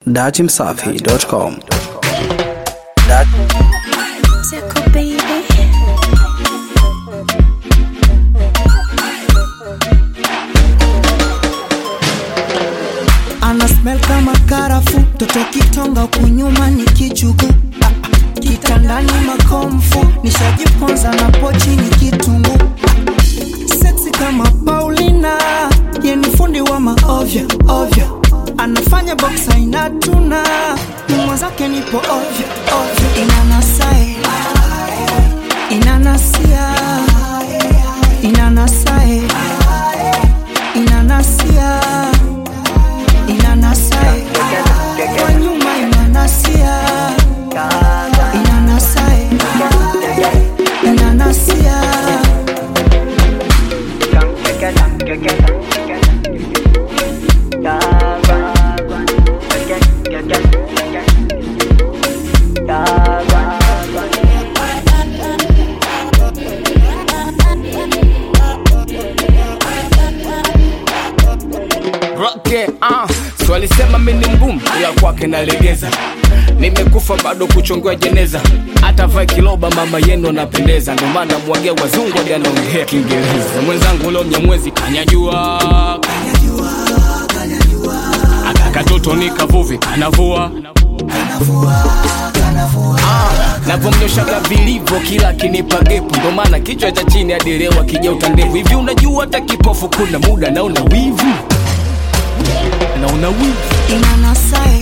Datimsafi.com. Tickle baby. ana smell kama karafu toto kitonga kunyuma ni kichuku Ah, ah. kitandani makomfu nishajiponza na pochi ni kitungu Ah, seksi kama paulina yeni fundi wa maovya ovyo anafanya boksa inatuna mwenzake nipo ovyo ovyo inanasae inanasia inanasae inanasia inanasae kwa nyuma inanasia inanasae inanasia Roke, uh, so alisema mimi ni mgumu ila kwake nalegeza nimekufa bado kuchongewa jeneza hata vae kiloba mama yenu anapendeza ndo maana mwagia wazungu hadi anaongea kiingereza mwenzangu leo mnyamwezi kanyajua akakatoto ni kavuvi kanavua Ah, navyomnyoshaga vilivyo kila akinipa gepu ndo maana kichwa cha chini hadi leo akija utandevu hivi unajua hata kipofu kuna muda naona wivu naona wivu inanasae